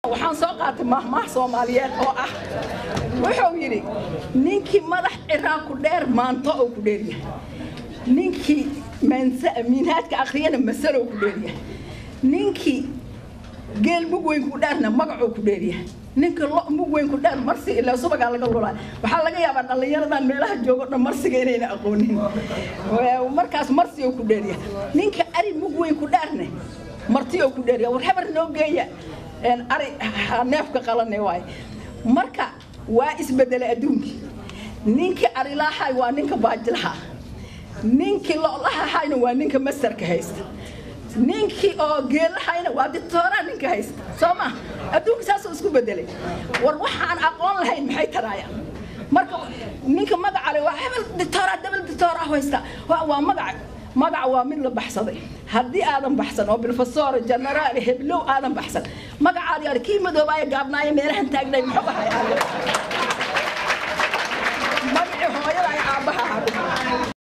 waxaan soo qaatay mahmaah soomaaliyeed oo ah wuxuu yidhi ninkii madax ciraan ku dheer maanto oo ku dheeryahay ninkii minhaajka akhriyana masalow ku dheeryahay ninkii geel mug weyn ku dheerna magacuu ku dheeryahay ninka lo mug weyn ku dheer marsi ilaa subagaa laga lulaa waxaa laga yaabaa dhallinyaradan meelaha joogo dhan marsiga inayna aqoonin markaas marsiguu ku dheeryahay ninka ari mug weyn ku dheerne martiyou ku dheeryahay war habar noo geeya ari neefka qalane waaye marka waa isbedelay adduunkii ninkii arilaahay waa ninka baajilaha ninkii lolahahayna waa ninka mastarka haysta ninkii oo geelahayna waa ditooraa ninka haysta soo ma adduunka saasuu isku bedelay war waxaan aqoon lahayn maxay taraayaan marka ninka magacale waa hebel ditooraa dabal ditooraa haysta waa magac magac waa mid la baxsaday haddii aadan baxsan oo bilfasoor generaal heblow aadan baxsan magacaadi ar kii madoobaayo gaabnaayo meelahan taagnay muxuu ahay